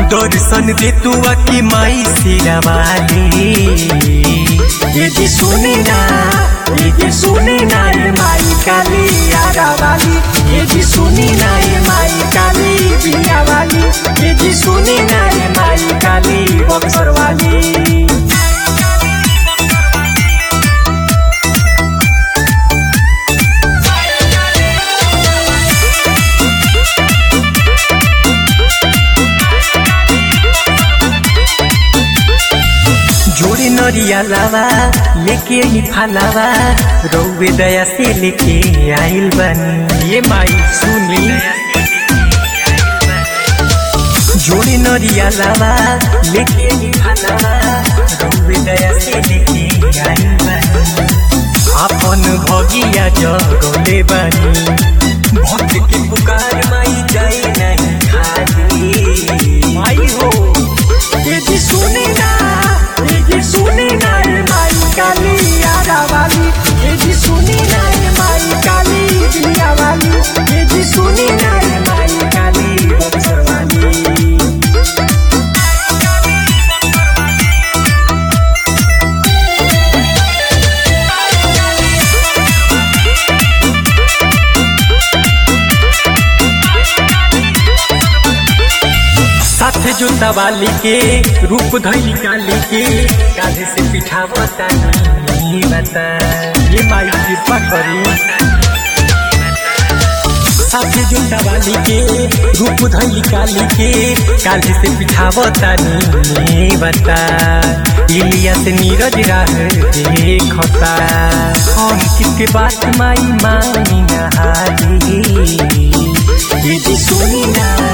दर्शन दे तू की माई सिरवाली ये जी सुनी ना ये जी सुनी ना ये माई काली आगा वाली ये जी सुनी ना ये माई काली बिया वाली ये जी सुनी ना ये माई काली बक्सर वाली जोड़े नरिया लावा लेके ही फलावा रौवे दया से लेके आइल बनी ये माई सुनी जोड़े नरिया लावा लेके ही फलावा रौवे दया से लेके आइल बनी अपन भगिया जगले बनी भक्त के पुकार माई जाई नहीं खाली माई हो ये जी सुनी ना ये जी सुनी ना ये माई काली आगा वाली ये जी सुनी ना ये माई काली बिया वाली ये जी सुनी ना ये माई काली बक्सर वाली साथे जोता वाली के रूप धैली काली के काले से पिठा बता नहीं बता ये माई कृपा करी साथे जोता वाली के रूप धैली काली के काले से पिठा बता नहीं बता इलिया से नीरज राह देखता हम किसके बात माई मानी नहारी ये जी सुनी ना